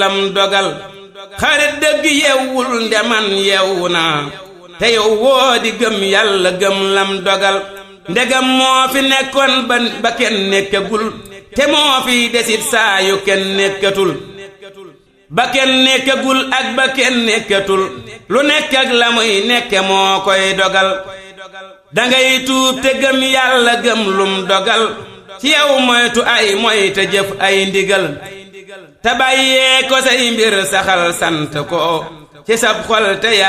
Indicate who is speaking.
Speaker 1: lam dogal xarit dëgg yewwul ndeman yewwu naa te yow woo di gëm yàlla gëm lam dogal ndegam moo fi nekkoon ba ba kenn nekkagul te moo fi desit saa yu kenn nekkatul ba kenn nekkagul ak ba kenn nekkatul lu nekk ak la muy nekke moo koy dogal dangay tuub te gëm yàlla gëm lum dogal ci yow moytu ay moy te jëf ay ndigal te bàyyee ko say mbir saxal sant ko ci sab xol te